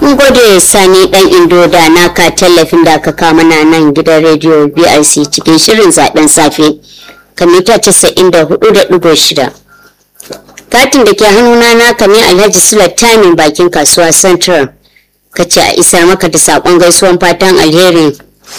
mun gode sani dan indo da naka tallafin da aka kama na nan gidan rediyo brc cikin shirin zaben safe kamita 94.6 katin da ke hannuna naka ne alhaji sulatani bakin kasuwa central ka ce a isar maka da saƙon gaisuwan fatan alheri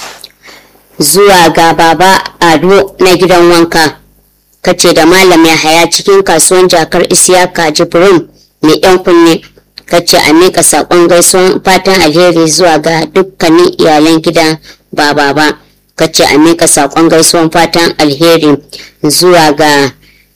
zuwa ga baba ado na gidan wanka ka ce da malam ya haya cikin kasuwan jakar isiyaka jibrin mai yan kunne ka ce a miƙa saƙon gaisuwan fatan alheri zuwa ga dukkanin iyalan gidan baba ba ka ce a miƙa saƙon gaisuwan fatan alheri zuwa ga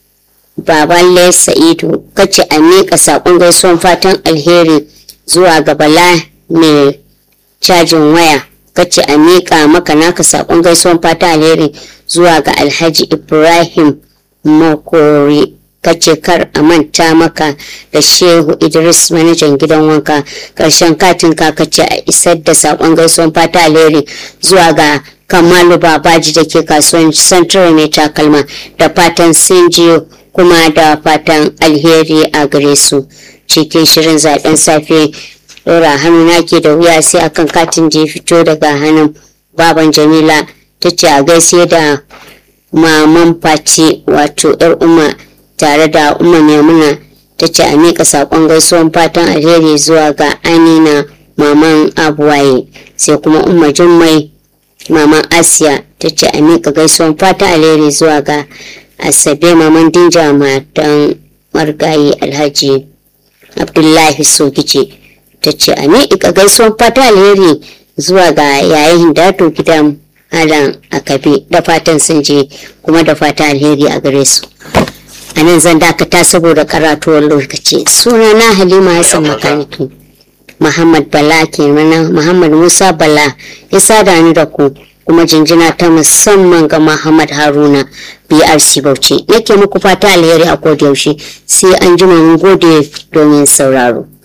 baban sa'idu ka ce a miƙa saƙon gaisuwan fatan alheri zuwa ga bala mai cajin waya ka ce a miƙa maka naka saƙon gaisuwan fatan alheri zuwa ga alhaji ibrahim makori kace kar a manta maka da shehu idris manajan gidan wanka karshen katin ka kace a isar da sakon gaisuwan fata alheri zuwa ga kamalu babaji da ke kasuwan central mai takalma da fatan sun kuma da fatan alheri a gare su cikin shirin zaben safe dora hannuna ke da wuya sai akan katin da ya fito daga hannun baban jamila ta ce a gaishe da maman face wato yar umma tare da umma maimuna ta ce a miƙa saƙon gaisuwan fatan alheri zuwa ga amina maman abuwaye sai kuma umma jummai maman asiya ta ce a miƙa gaisuwan fatan alheri zuwa ga asabe maman dinja matan margayi alhaji abdullahi sokice ta ce a miƙa gaisuwan fatan alheri zuwa ga yayin dato gidan Alan Akabe da fatan sun je kuma da fatan alheri a gare su. A nan zan dakata saboda karatuwar lokaci. Suna na Halima Hassan Makaniki. Muhammad Bala kenan Muhammad Musa Bala ya sada ni da ku kuma jinjina ta musamman ga Muhammad Haruna BRC Bauchi. Nake muku fata alheri a yaushe sai an jima mun gode domin sauraro.